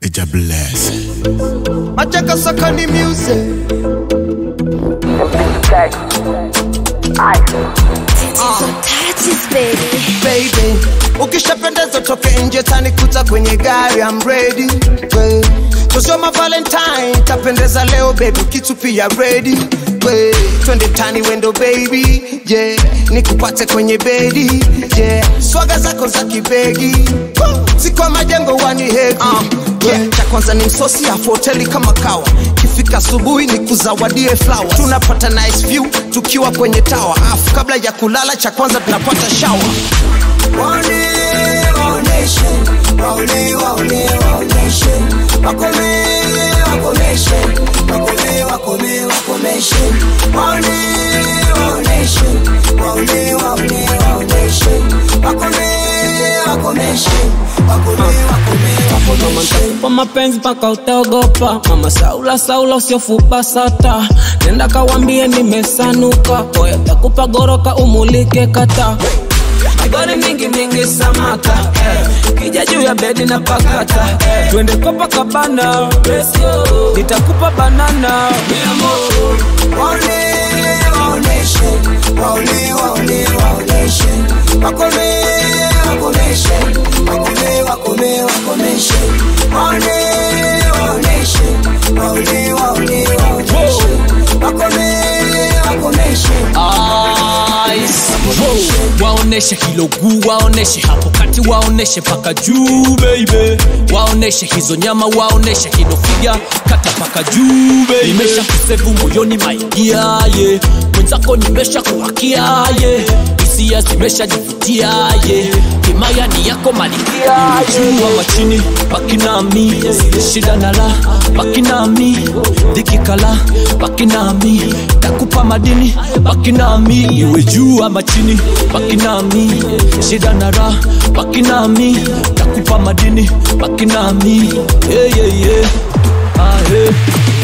ja bless. Machaka Sakani music. Touches, baby. baby ukishapendeza toke nje tanikuta kwenye gari I'm ready we. kusoma valentine tapendeza leo baby kitu pia ready we. twende tani wendo baby yeah. nikupate kwenye bedi yeah. swaga zako za kibegi Woo. siko majengo wani hegi uh, yeah. cha kwanza ni msosi afu hoteli kama kawa kifika asubuhi ni kuzawadie flower tunapata nice view tukiwa kwenye tawa afu kabla ya kulala cha kwanza tunapata shower Waone, waoneshe, waone, waone, waoneshe. Wakome, wakomeshe, wakome, wakome, wakomeshe. Waone, waoneshe, waone, waone, waoneshe. Wakome, wakomeshe, wakome, wakome, wakomeshe. kwa mapenzi mpaka utaogopa mama saula saula usiofupa sata nenda kawambie nimesanuka oya takupa goroka umulike kata magori mingi mingi samaka eh. kija juu ya bedi na pakata eh. twende Copacabana nitakupa banana Waone, waoneshe, waone, waone, waoneshe. Wakome, wakomeshe, wakome, wakome, wakomeshe. Waone, waoneshe, waone, waone, waoneshe. Wakome, wakomeshe. Ice. Wow. waoneshe hilo guu waoneshe hapo kati waoneshe paka juu baby waoneshe hizo nyama waoneshe hilo figa kata paka juu baby nimesha kusevu moyoni maidia ye mwenzako nimesha kuwakia ye hisia zimeshajivutia ye himaya ni yako malikia juu ama chini baki nami shida na la baki nami dhikikala baki nami takupa madini baki nami iwe juu ama chini baki nami shida na ra baki nami takupa madini baki nami yeah, yeah, yeah. Ah, yeah.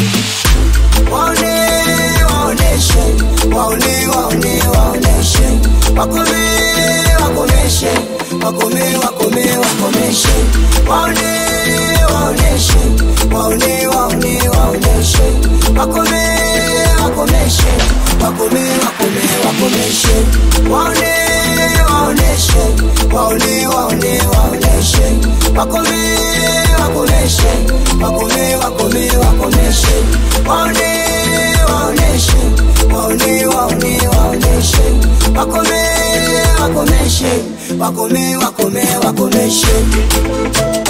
Waone, waoneshe, waone, waone, waoneshe. Wakome, wakomeshe, wakome, wakome, wakomeshe. Waone, waoneshe, waone, waone, waoneshe. Wakome, wakomeshe, wakome, wakome, wakomeshe. Waone, waoneshe, waone, waone, waoneshe. Wakome, wakomeshe, wakome, wakome, wakomeshe. Waone, waoneshe, waone, waone, waoneshe. Wakome, wakomeshe, wakome, wakome, wakomeshe.